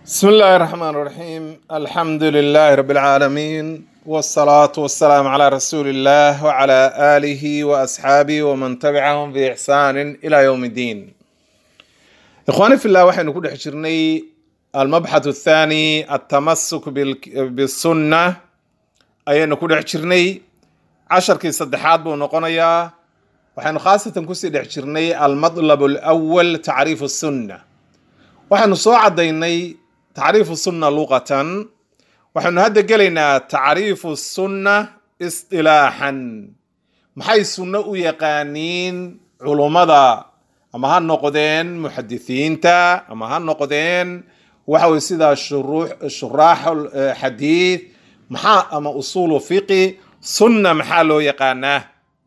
بسم الله الرحمن الرحيم الحمد لله رب العالمين والصلاة والسلام على رسول الله وعلى آله وأصحابه ومن تبعهم بإحسان إلى يوم الدين إخواني في الله وحين نكون حجرني المبحث الثاني التمسك بال- بالسنة أي نكون حجرني عشر كي صدحات بو نقونيا وحين خاصة كسي حجرني المطلب الأول تعريف السنة waxaanu soo caddaynay tacriifu sunna luqatan waxaanu hadda gelaynaa tacriifu sunna isdilaaxan maxay sunno u yaqaaniin culummada ama ha noqdeen muxadisiinta ama ha noqdeen waxa weye sida shuruux- shuraaxul eh, xadiid maxaa ama usuulu fiqi sunna maxaa loo yaqaanaa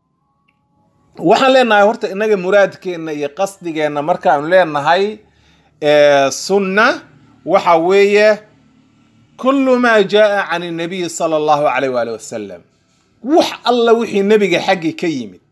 waxaan leenahay horta innaga muraadkeenna iyo qasdigeenna markaanu leenahay ee, sunna waxa weeye kullu maa jaa can nabiyi sala allahu alayh waali wasalam wax alla wixii nebiga xaggi ka yimid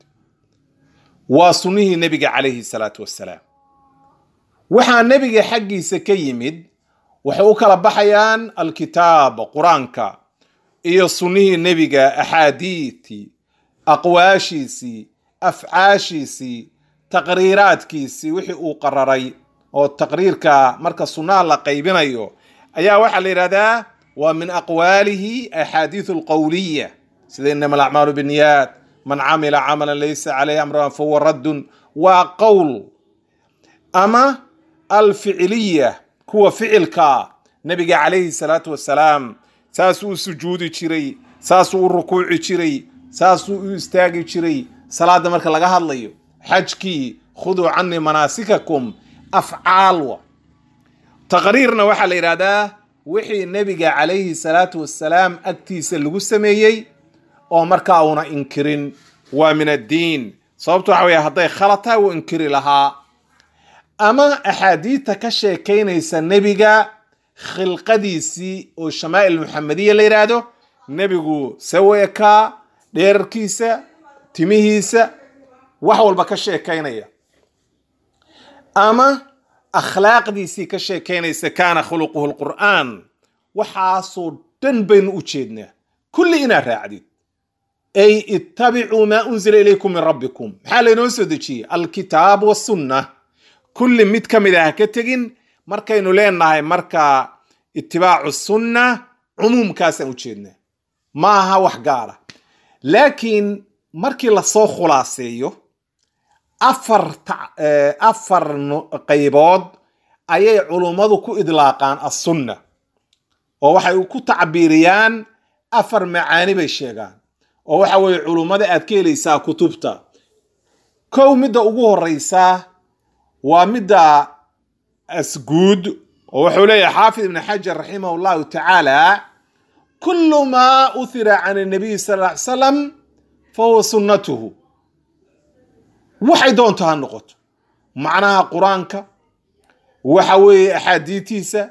waa sunnihii nebiga calayhi salaatu wassalaam waxaa nebiga xaggiisa ka yimid waxay u kala baxayaan alkitaab qur-aanka iyo sunnihii nebiga axaadiidtii aqwaashiisii afcaashiisii taqriiraadkiisii wixii uu qararay oo taqriirka marka sunnaha la qaybinayo ayaa waxaa la yidhahdaa waa min aqwaalihi axaadiisu alqowliya sida inama alacmaalu binniyaat man camila camalan laysa calayhi amruna fahuwa raddun waa qowl ama alficiliya kuwa ficilka nabiga calayhi salaatu wasalaam saasuu u sujuudi jiray saasuu u rukuuci jiray saasuu u istaagi jiray salaada marka laga hadlayo xajkii khuduu canii manaasikakum afcaal wa taqriirna waxaa la yidhahdaa wixii nebiga calayhi salaatu wassalaam agtiisa lagu sameeyey oo markaa una inkirin waa min addiin sababto waxa weye hadday khalad tahay wuu inkiri lahaa ama axaadiidta ka sheekaynaysa nebiga khilqadiisii oo shamaa'il muxamediya la yidhaahdo nebigu saweekaa dheerarkiisa timihiisa wax walba ka sheekaynaya ama akhlaaqdiisii ka sheekaynaysa kaana khuluquhu lqur'aan waxaasoo dhan baynu u jeednaa kulli inaad raacdid ay ittabicuu maa unzila ilaykum min rabbikum maxaa laynoo soo dejiyey alkitaab wasunna kulli mid ka mid ah ha ka tegin markaynu leenahay marka itibaacu sunna cumuumkaasaan u jeednaa ma aha wax gaara laakiin markii lasoo khulaaseeyo afar ta- eh, afar no- qaybood ayay culummadu ku idlaaqaan assunna oo waxay ku tacbiiriyaan afar macaani bay sheegaan oo waxa weeye culummada aad ka helaysaa kutubta kow midda ugu horeysa waa midda asguud oo wuxuu leeyahay xaafid ibn xajar raximah llahu tacaala kullu maa uthira can nabiyi sal ll ly salam fahuwa sunnatuhu waxay doonto ha noqoto macnaha qur-aanka waxa weeye axaadiitiisa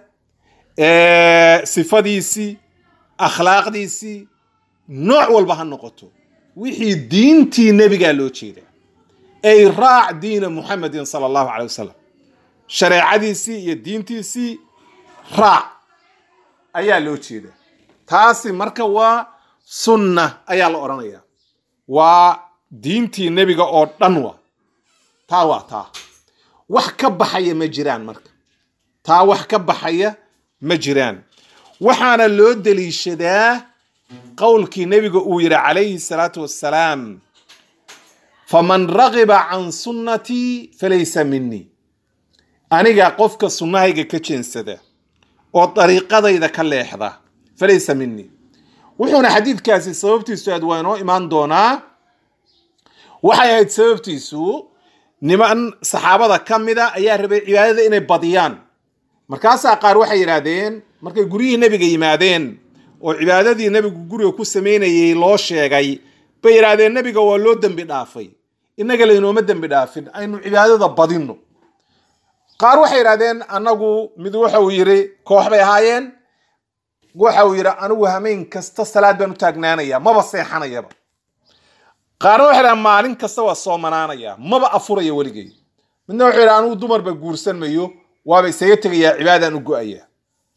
ee, sifadiisii akhlaaqdiisii nooc walba ha noqoto wixii diintii nebigaa loo jeedaa ay raac diina muxamedin sala allahu calay wasalam shareecadiisii iyo diintiisii raac ayaa loo jeedaa taasi marka waa sunna ayaa la odhanayaa waa diintii nebiga oo dhan wa taa waa taa wax ka baxaya ma jiraan marka taa wax ka baxaya ma jiraan waxaana loo deliishadaa qowlkii nebiga uu yidhi calayhi salaatu wassalaam faman ragiba can sunnatii falaysa minii aniga qofka sunnahayga ka jeensada oo dariiqadayda ka leexda falaysa minii wuxuuna xadiidkaasi sababtiisu aad waa inoo imaan doonaa waxay ahayd sababtiisu niman saxaabada ka mida ayaa rabay cibaadada inay badiyaan markaasaa qaar waxay yidhaahdeen markay guryihii nebiga yimaadeen oo cibaadadii nebigu guriga ku samaynayay loo sheegay bay yidhaahdeen nebiga waa loo dembi dhaafay innaga laynooma dembi dhaafin aynu cibaadada badinno qaar waxay yidhahdeen annagu mid waxa uu yidhi koox bay ahaayeen waxa uu yidhi anigu hameen kasta salaad baan u taagnaanaya maba seexanayaba qaarna waxay dhahaan maalin kasta waa soomanaanaya maba afuraya weligay midna wuxuu yidhi anigu dumarba guursan mayo waaba isaga tegayaa cibaadaan u go-aya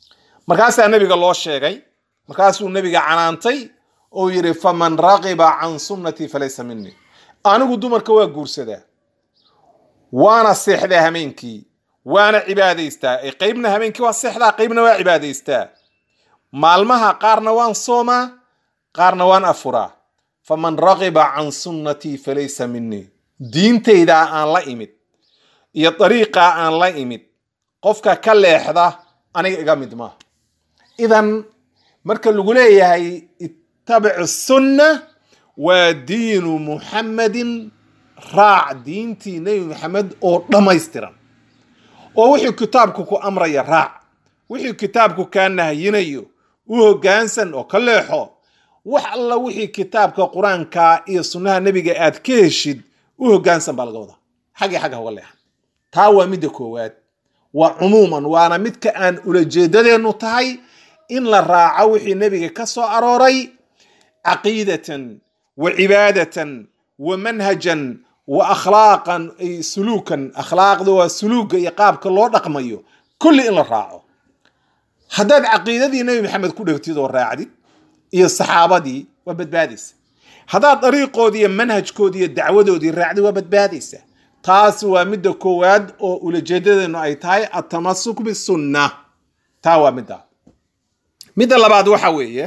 markaasaa nebiga loo sheegay markaasuu nebiga canaantay oo yidhi faman raqiba can sunnatii falaysa minii anigu dumarka waa guursadaa waana seexdaa hameenkii waana cibaadaystaa ee qeybna hameenkii waa seexdaa qeybna waa cibaadaystaa maalmaha qaarna waan soomaa qaarna waan afuraa faman raqiba can sunnatii falaysa minii diintaydaa aan la imid iyo dariiqaa aan la imid qofka ka leexda aniga iga mid maaha idan marka lagu leeyahay ittabicu sunna waa diinu muxammadin raac diintii nebi maxamed oo dhammaystiran oo wixii kitaabku ku amraya raac wixii kitaabku kaa nahyinayo u hoggaansan oo ka leexo wax alla wixii kitaabka qur-aanka iyo sunnaha nebiga aad ka heshid u hoggaansan baa laga wadaa xaggii xagga hoga leexan taa waa midda koowaad waa cumuuman waana midka aan ulajeedadeennu tahay in la raaco wixii nebiga ka soo arooray caqiidatan wa cibaadatan wa manhajan wa akhlaaqan ay suluukan akhlaaqda waa suluuga iyo qaabka loo dhaqmayo kulli in la raaco haddaad caqiidadii nebi maxamed ku dhegtid oo raacdid iyo saxaabadii waa badbaadaysa haddaad dariiqoodii iyo manhajkoodii iyo dacwadoodii raacdid waa badbaadaysa taasi waa midda koowaad oo ulajeedadeenu ay tahay atamasuk bisunna taa waa midda midda labaad waxa weeye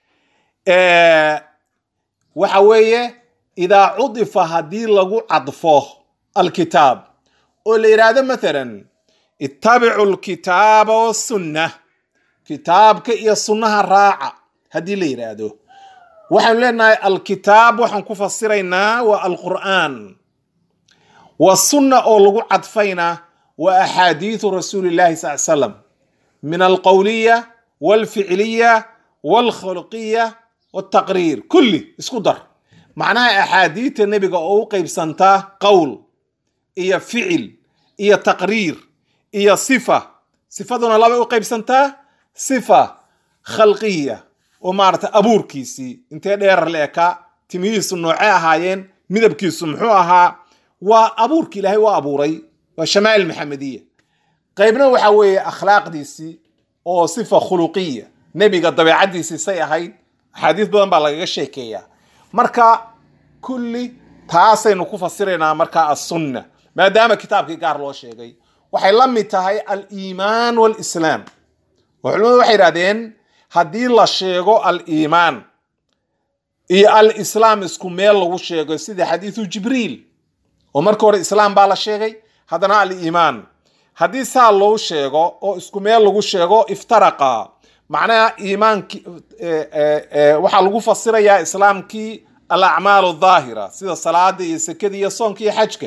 waxa weeye idaa cudifa haddii lagu cadfo alkitaab oo la yidhaahdo mathalan ittabicu lkitaaba wasunna kitaabka iyo sunnaha raaca haddii la yidhaahdo waxaanu leenahay alkitaab waxaan ku fasiraynaa waa alqur'aan wa sunna oo lagu cadfayna waa axaadiidu rasuuli llahi sal slam min alqowliya walficliya walkhulqiya waltaqriir kulli isku dar macnaha axaadiidta nebiga oo u qaybsantaa qowl iyo ficil iyo taqriir iyo sifa sifaduna labay u qaybsantaa sifa khalqiya oo maarata abuurkiisii intee dheerar la ekaa timihiisu noocee ahaayeen midabkiisu muxuu ahaa waa abuurki ilaahay waa abuuray waa shamaa'il maxamediya qaybna waxa weeye akhlaaqdiisii oo sifa khuluqiya nebiga dabeecaddiisii say ahayd axaadiis badan baa lagaga sheekeeyaa marka kulli taasaynu ku fasiraynaa markaa assunna maadaama kitaabkii gaar loo sheegay waxay la mid tahay aliimaan walislaam oo culimadu waxay idhahdeen haddii la sheego aliimaan iyo alislaam isku meel lagu sheego sida xadiidu jibriil oo marka hore islaam baa la sheegay haddana aliimaan haddii saa loo sheego oo isku meel lagu sheego iftaraqa macnaha iimaanki waxaa lagu fasirayaa islaamkii alacmaal daahira sida salaada iyo sekada iyo soonka iyo xajka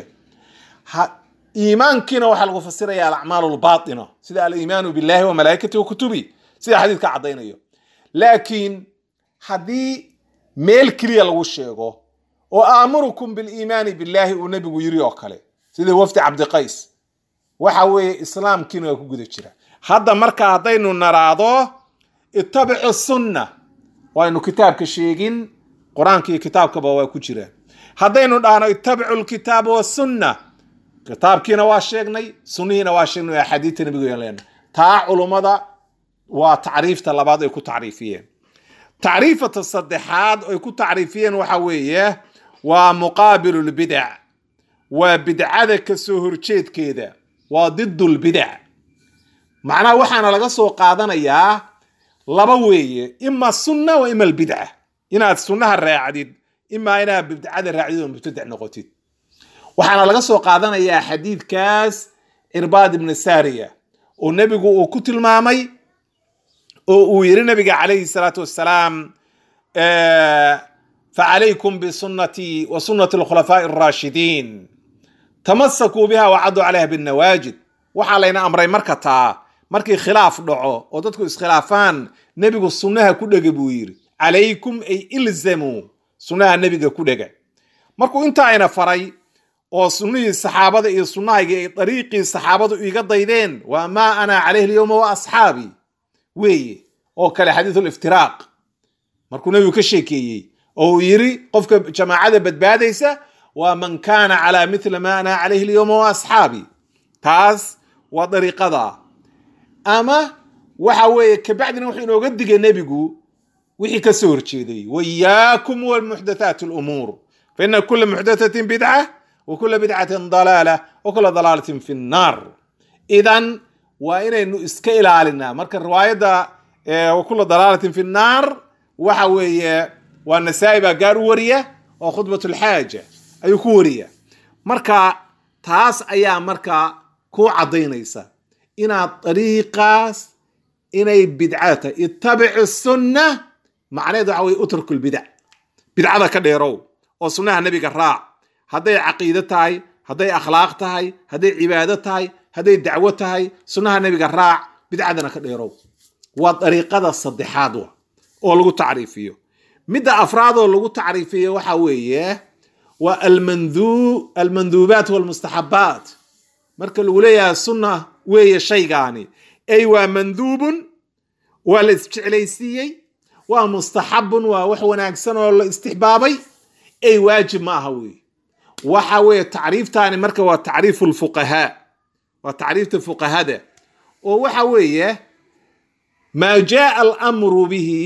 iimaankiina waxaa lagu fasiraya alacmaal lbaaina sida aliimaanu billahi wa malaaikati wa kutubi sida xadiidka caddaynayo laakiin haddii meel keliya lagu sheego oo aamurukum biliimaani billahi uu nebigu yiri oo kale sida wafdi cabdiqays waxa weeye islaamkiina waa ku guda jira hadda marka haddaynu naraado ittabicu sunna waynu kitaabka sheegin qur-aanka iyo kitaabkaba waa ku jiraan haddaynu dhahno ittabicu lkitaaba wasunna kitaabkiina waa sheegnay sunnihiina waa sheegnay axaadiidta nabiga leena taa culummada waa tacriifta labaad ay ku tacriifiyeen tacriifata saddexaad ay ku tacriifiyeen waxa weeye waa muqaabilu lbidac waa bidcada kasoo horjeedkeeda waa didu lbidac macnaha waxaana laga soo qaadanayaa laba weeye ima sunna wa ima albidca inaad sunnaha raacdid imaa inaad bidcada raacdid oo mubtadac noqotid waxaana laga soo qaadanayaa xadiidkaas cirbaad ibni saariya oo nebigu uu ku tilmaamay oo uu yiri nabiga calayhi salaatu wassalaam facalaykum bisunnatii wa sunnati alkhulafaa'i alraashidiin tamasakuu biha wacaduu calayha binnawaajid waxaa layna amray marka taa markii khilaaf dhaco oo dadku iskhilaafaan nebigu sunnaha ku dhega buu yidhi calaykum ay ilzamuu sunnaha nebiga ku dhega markuu intaa ayna faray oo sunnihii saxaabada iyo sunnahayga ay dariiqii saxaabadu iga daydeen waa maa ana calayhi alyowma wa asxaabii weeye oo kale xadiisul iftiraaq markuu nebigu ka sheekeeyey oo uu yiri qofka jamaacada badbaadaysa waa man kaana calaa mithla ma ana calayhi alyowma wa asxaabii taas waa dariiqada ama waxa weeye kabacdina wuxuu inooga digay nebigu wixii ka soo horjeeday wayaakum walmuxdathaat lumuur faina kula muxdathatin bidca wa kula bidcatin dalaala wa kula dalaalatin fi nnaar idan waa inaynu iska ilaalinaa marka riwaayadda wa kula dalaalatin fi nnaar waxa weeye waa nasaa-i baa gaar u wariya oo khudbat lxaaja ayuu ku wariya marka taas ayaa marka ku caddaynaysa inaad dariiqaas inay bidca tahay ittabici sunna macnaheed waxa weye utruku lbidac bidcada ka dheerow oo sunnaha nebiga raac hadday caqiide tahay hadday akhlaaq tahay hadday cibaado tahay hadday dacwo tahay sunnaha nebiga raac bidcadana ka dheerow waa dariiqada saddexaad wa oo lagu tacriifiyo midda afraad oo lagu tacriifiyo waxa weeye waa almandu almanduubaat walmustaxabaat marka lagu leeyahay sunna weeye shaygaani ay waa manduubun waa la isjeclaysiiyey waa mustaxabun waa wax wanaagsan oo la istixbaabay ay waajib ma aha weeye waxa weeye tacriiftaani marka waa tacriifu lfuqahaa waa tacriifta fuqahada oo waxa weeye maa jaa alamru bihi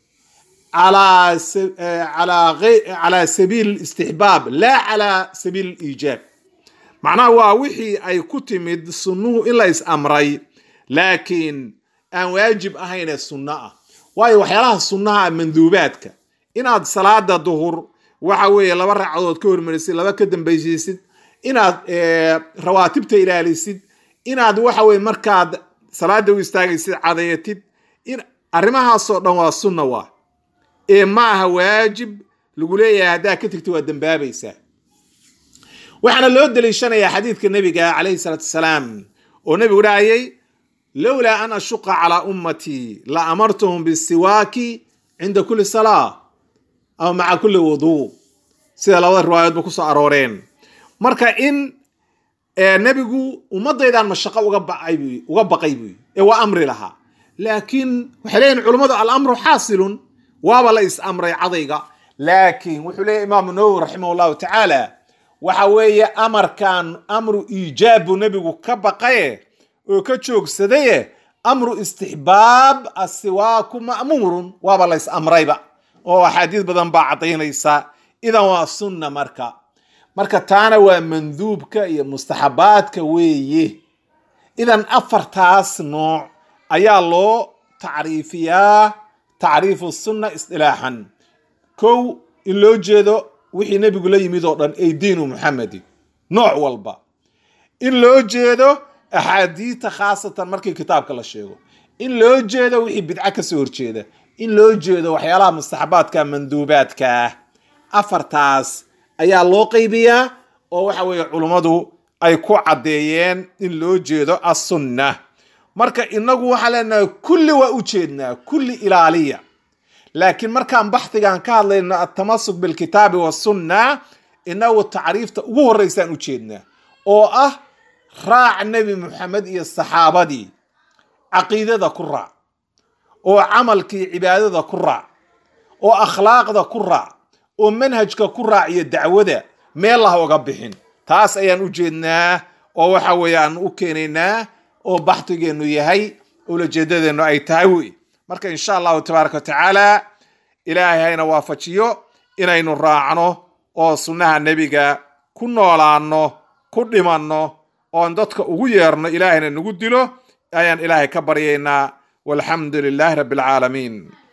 calaa sabiil istixbaab laa calaa sabiil iijaab macnaha waa wixii ay ku timid sunnuhu in la is amray laakiin aan waajib ahayn ee sunno ah waayo waxyaalaha sunnaha manduubaadka inaad salaada duhur waxa weeye laba ragcadood ka hormarisid laba ka dambaysiisid inaad rawaatibta ilaalisid inaad waxa weye markaad salaada u istaagaysid cadayatid arrimahaasoo dhan waa sunna waa ee ma aha waajib lagu leeyahay haddaa ka tegta waa dambaabaysaa waxaana loo deliishanayaa xadiidka nebiga calayhi salaatu wasalaam oo nebigu dhahayay lowlaa an ashuqa calaa ummatii la amartuhum bisiwaaki cinda kulli salaa ama maca kulli wuduu sida labada riwaayadoodba kusoo arooreen marka in nebigu ummadaydan mashaqo uga baqay buy ee waa amri lahaa laakiin waxay leeyihin culummadu alamru xaasilun waaba la is amray cadayga laakiin wuxuu leeyahy imaamu nawowi raximah llahu tacaala waxa weeye amarkan amru iijaab buu nebigu ka baqaye oo ka joogsadaye amru istixbaab asiwaaku ma'muurun waaba la is amrayba oo axaadiis badan baa caddaynaysa idan waa sunna marka marka taana waa manduubka iyo mustaxabaadka weeye idan afartaas nooc ayaa loo tacriifiyaa tacriifu sunna isdilaaxan kow in loo jeedo wixii nebigu la yimid oo dhan ay diinu muxamedi nooc walba in loo jeedo axaadiita khaasatan markii kitaabka la sheego in loo jeedo wixii bidco kasoo horjeeda in loo jeedo waxyaalaha mustaxabaadka manduubaadka afartaas ayaa loo qaybiyaa oo waxa weeye culummadu ay ku caddeeyeen in loo jeedo assunna marka inagu waxaan leenahay kulli waa u jeednaa kulli ilaaliya laakiin markaan baxdigan ka hadlayno atamasuk bilkitaabi wasunna inagu tacriifta ugu horreysaan u jeednaa oo ah raac nebi moxamed iyo saxaabadii caqiidada ku raac oo camalkii cibaadada ku raac oo akhlaaqda ku raac oo manhajka ku raac iyo dacwada meel lah oga bixin taas ayaan u jeednaa oo waxa weeye aan u keenaynaa oo baxdigeennu yahay ulajeedadeennu ay tahay wey marka insha allahu tabaaraka wa tacaala ilaahay hayna waafajiyo inaynu raacno oo sunnaha nebiga ku noolaanno ku dhimanno oon dadka ugu yeerno ilaahayna nagu dilo ayaan ilaahay ka baryaynaa walxamdu lilaahi rabbi alcaalamiin